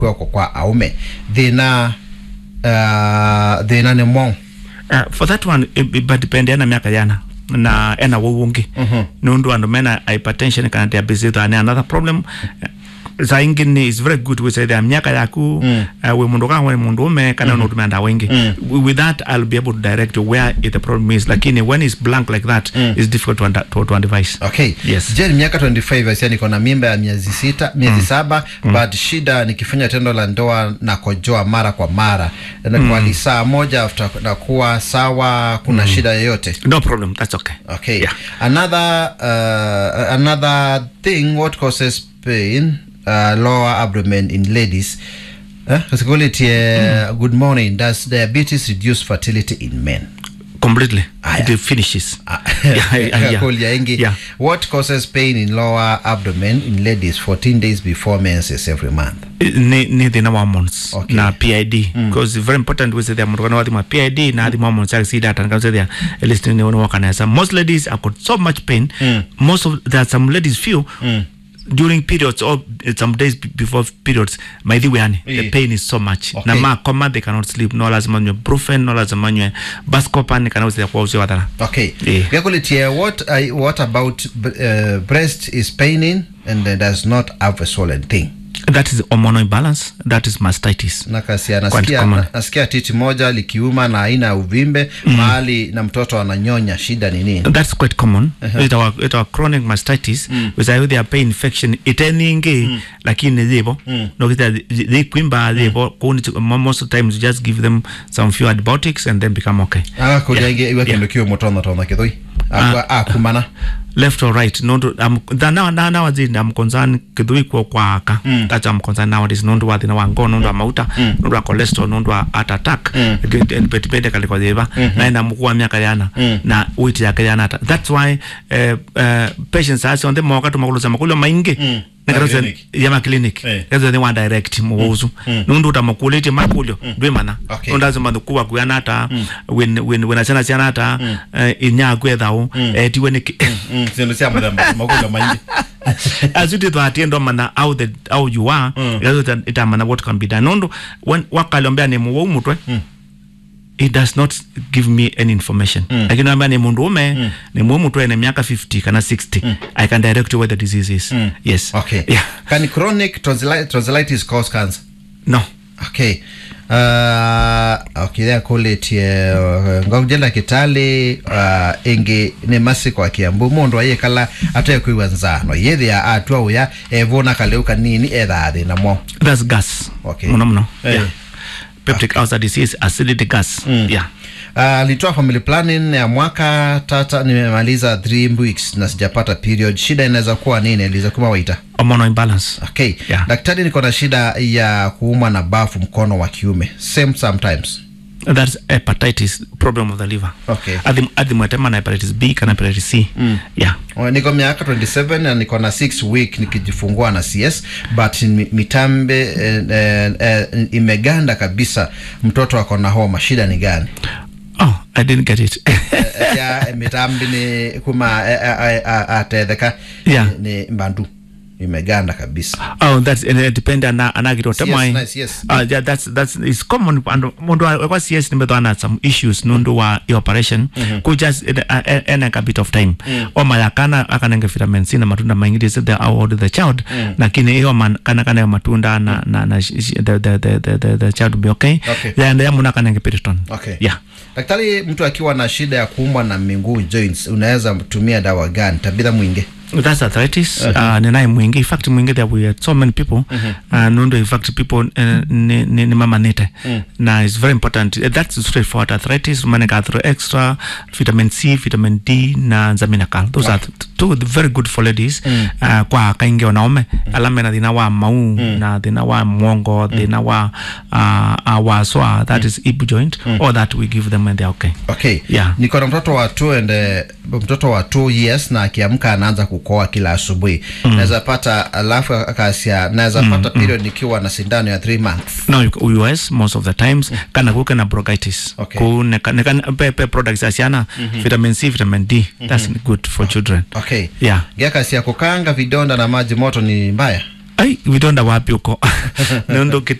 kwako kwa aume thina uh, thina nä mo Uh, for that one ibadipende ena miaka yana na ena wowungi mm -hmm. nundu andu mena hypertension kana diabetes ane another problem uh, saa ingine is very good wisaidia miaka yaku mm. uh, we mundu kawe mundu ume kana mm. unatumia ndawa ingi mm. with that I'll be able to direct you where the problem is lakini when it's blank like that mm. it's difficult to, under, to, to advise okay Yes. je ni miaka 25 asia niko na mimba ya miezi sita miezi saba but shida nikifanya tendo la ndoa na kojoa mara kwa mara na kwa lisaa moja after nakuwa sawa kuna shida yoyote no problem that's okay okay Yeah. another uh, another thing what causes pain uh, lower abdomen in ladies uh, uh, good morning does diabetes reduce fertility in men completely Aya. it finishes Ah, Yeah, yeah, yeah. Cool, yeah, Ingi. Yeah. What causes pain in lower abdomen in ladies 14 days before menses every month? ni ni thina wa hormones Okay. na PID because it's very important with the mundu kana wathima PID na thima hormones ya sida tan kana thia listening ni ono kanesa most ladies have got so much pain most of there are some ladies feel during periods or some days be- before periods maithiwe yani the Yeah. pain is so much Okay. na makoma they cannot sleep no lazima nywe brufen no lazima nywe bascopan kana usia kwa usia wathara Okay. Yeah. Gakulitie, what I, what about uh, breast is paining and uh, does not have a swollen thing? that is hormonal imbalance that is mastitis Nakasia Quite nasikia, common. na- nasikia titi moja likiuma na aina ya uvimbe mahali na mtoto ananyonya, shida ni nini? that's quite common uh-huh. it our, it our chronic mastitis mm. with either their pain infection iteningi mm. lakini zibo mm. no kita they kwimba zibo kuni most of the times you just give them some few antibiotics and then become okay agakuria Yeah. ingi iwe kindu kiu mutono tono kithoi akwa akumana left or right no um, the now now now the am concern kidui kwa kwa aka mm. that's am concern nowadays no ndo wa thina wa ngono no ndo wa mauta mm. no ndo wa cholesterol no ndo wa heart attack mm. betibende kali kwa ziva mm-hmm. na ina mkuu wa miaka yana mm. na weight yake yana hata that's why uh, uh, patients are on the moka to makulu makulo maingi mm nekaroze clinic. yama clinic Eh. kazo ni wa direct muwuzu nundu utamukulete makulyo ndwe mana Okay. nundu azima kuwa kuyana hata when when when achana chana hata inya kwethao tiwe ni sindu cia muthemba magulo maingi as you did that endo mana how the how you are mm. ita mana what can be done nondo when wakalombea ni muwo mutwe it does not give me any information mm. lakini ambia ni mundu ume mm. ni muwo mutwe ni miaka 50 kana 60 mm. i can direct you where the disease is mm. yes okay yeah can chronic tonsilli- tonsillitis cause cancer no okay uh, okay there kulitie uh, ngokujela kitali uh, ingi ni masiko akiambu mundu ayikala atekwiwa nzano yethia atua uya evuna kaleu kanini ethaa thina mo that's gas Okay. muno muno Eh. yeah peptic ulcer disease acidity gas yeah alitoa uh, family planning ya mwaka tata nimemaliza 3 weeks na sijapata period shida inaweza kuwa nini iliza waita hormonal imbalance okay Yeah. daktari niko na shida ya kuumwa na bafu mkono wa kiume same sometimes that's hepatitis problem of the liver Okay. Athi- athi mwetema na hepatitis b kana hepatitis c yeah O, niko miaka 27 na niko na 6 week nikijifungua na cs but mi- mitambe eh, eh, eh, imeganda kabisa mtoto ako na homa shida ni gani oh i didn't get it Eh, ya mitambi ni kuma eh, eh, eh, atetheka Yeah. ni ni mbandu imeganda kabisa oh that's uh, depend ana anagiro temai nice, yes. uh, yeah, that's that's is common and mundu wa kwa CS nimetho ana some issues nundu wa i operation ku just uh, uh, uh, a bit of time o mayakana akanenge vitamin C na matunda maingi is the award the child lakini hiyo man- kana kana matunda na na, na sh- sh- the, the, the, the, the, the child will be okay Okay. yeah and yamuna kanenge piriton okay yeah daktari mtu akiwa na shida ya kuumwa na miguu joints unaweza tumia dawa gani tabitha mwingi that's arthritis uh, ninaye mwingi in fact mwingi there we had so many people uh, nundo in fact people uh, ni, ni, ni mama nite na it's very important uh, that's straightforward arthritis maneka athro extra vitamin c vitamin d na nzaminakal those are th- two very good for ladies uh, kwa kaingi wanaume alame na thina wa mau na thina wa mwongo thina wa uh, uh, wa swa that is hip joint or that we give them and they're okay okay Yeah. niko na mtoto wa two and eh, mtoto wa two years na akiamka anaanza kukoa kila asubuhi mm. naweza pata alafu akasia naweza pata period nikiwa na sindano ya 3 months no you- us most of the times kana kuke na bronchitis Okay. ku ne ne kan pe pe products asiana vitamin C vitamin D that's good for children okay yeah gekasia kukanga vidonda na maji moto ni mbaya ai vidonda wapi huko nundu